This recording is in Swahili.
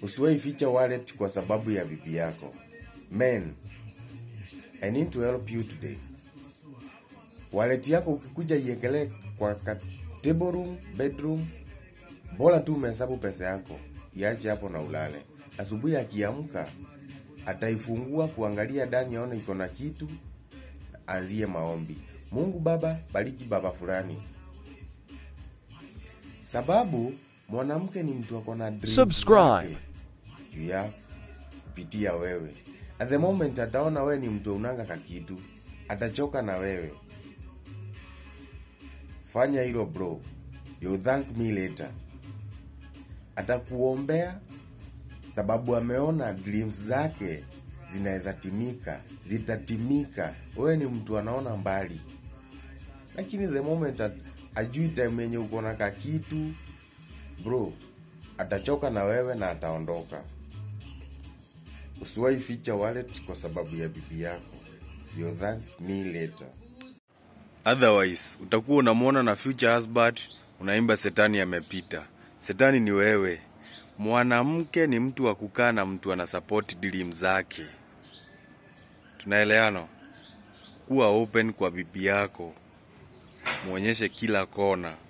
Usiwahi ficha wallet kwa sababu ya bibi yako. Men, I need to help you today. Wallet yako ukikuja iekele kwa ka table room, bedroom, bora tu umehesabu pesa yako, iache hapo na ulale. Asubuhi akiamka ataifungua kuangalia ndani, aone iko na kitu, anzie maombi. Mungu Baba, bariki baba fulani, sababu mwanamke ni mtu ako na dreams Subscribe. zake juu ya kupitia wewe. At the moment ataona wewe ni mtu unanga kakitu, atachoka na wewe. Fanya hilo bro, you thank me later. Atakuombea sababu ameona dreams zake zinaweza timika, zitatimika. Wewe ni mtu anaona mbali, lakini the moment at, ajui time yenye uko na kakitu bro, atachoka na wewe na ataondoka. Usiwahi ficha wallet kwa sababu ya bibi yako. You thank me later. Otherwise utakuwa unamwona na future husband, unaimba setani amepita. Setani ni wewe. Mwanamke ni mtu wa kukaa na mtu ana support dream zake. Tunaelewana? Kuwa open kwa bibi yako, muonyeshe kila kona.